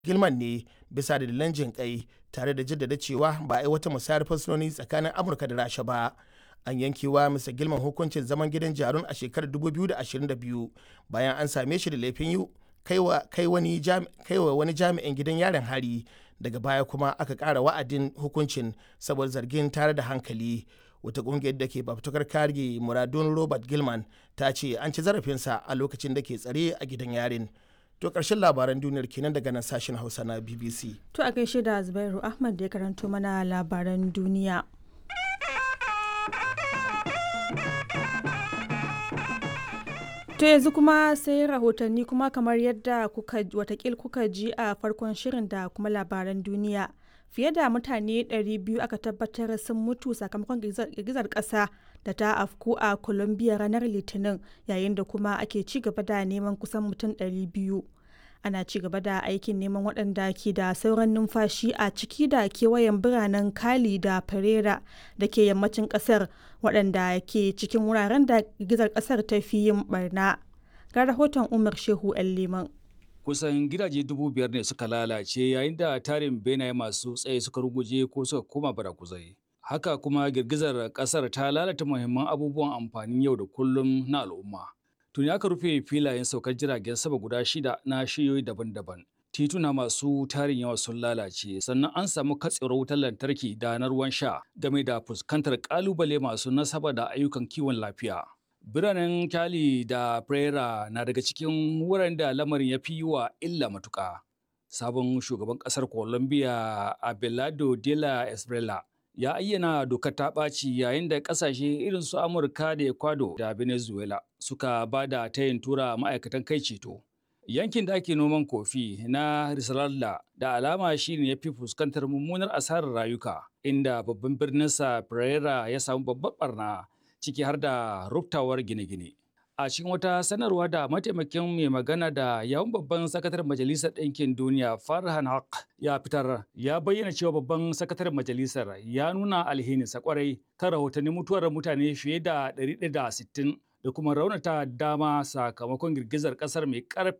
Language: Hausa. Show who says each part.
Speaker 1: Gilman ne bisa dalilan jinƙai tare da jaddada cewa ba a yi wata musayar fursunoni tsakanin Amurka da Rasha ba. An yankewa Mr. Gilman hukuncin zaman gidan jarun a shekarar 2022 bayan an same shi da laifin yi kai wani jami'in gidan yarin hari daga baya kuma aka ƙara wa'adin hukuncin saboda zargin tare da hankali. wata kungiyar da ke fafutukar kare muradun robert gilman ta ce an ci zarafinsa a lokacin da ke tsare a gidan yarin to ƙarshen labaran duniyar kenan daga nan sashen hausa na bbc
Speaker 2: To a gaishe da Zubairu Ahmad da ya karanto mana labaran duniya. To yanzu kuma sai rahotanni kuma kamar yadda kuka watakil kuka ji a farkon shirin da kuma labaran duniya. Fiye da mutane 200 aka tabbatar sun mutu sakamakon girgizar ƙasa da ta afku a Colombia ranar Litinin yayin da kuma ake ci gaba da neman kusan mutum 200. Ana ci gaba da aikin neman waɗanda ke da sauran numfashi a ciki da kewayen biranen Cali da Pereira da ke yammacin ƙasar waɗanda ke cikin wuraren da girgizar ƙasar ta fi yin barna. Ga rahoton Umar Shehu 'yan Liman.
Speaker 3: kusan gidaje dubu biyar ne suka lalace yayin da tarin benaye masu tsaye suka ruguje ko suka koma barakuzai. Haka kuma girgizar kasar ta lalata muhimman abubuwan amfanin yau da kullum na al'umma. Tuni aka rufe filayen saukar jiragen sama guda shida na shiyoyi daban-daban. Tituna masu tarin yawa sun lalace sannan an samu katsewar wutar lantarki da na ruwan sha game da fuskantar kalubale masu nasaba da ayyukan kiwon lafiya. Biranen Cali da Pereira na daga cikin wuraren da lamarin ya fi wa illa matuƙa. Sabon shugaban ƙasar Colombia Abelardo de la Esbrela ya ayyana dokar ta ɓaci yayin da ƙasashe irin su Amurka da Ecuador da Venezuela suka ba da tayin tura ma'aikatan kai ceto. Yankin da ake noman kofi na Risaralda da alama shi ne ya fi fuskantar mummunar asarar rayuka, inda babban birninsa Pereira ya samu babbar barna. ciki har da ruftawar gine-gine. A cikin wata sanarwa da mataimakin mai magana da yawun babban sakataren Majalisar Ɗinkin Duniya Farhan Haq ya fitar ya bayyana cewa babban sakataren majalisar ya nuna alhininsa kwarai kan rahotannin mutuwar mutane fiye da 160 da kuma raunata dama sakamakon girgizar ƙasar mai ƙarfi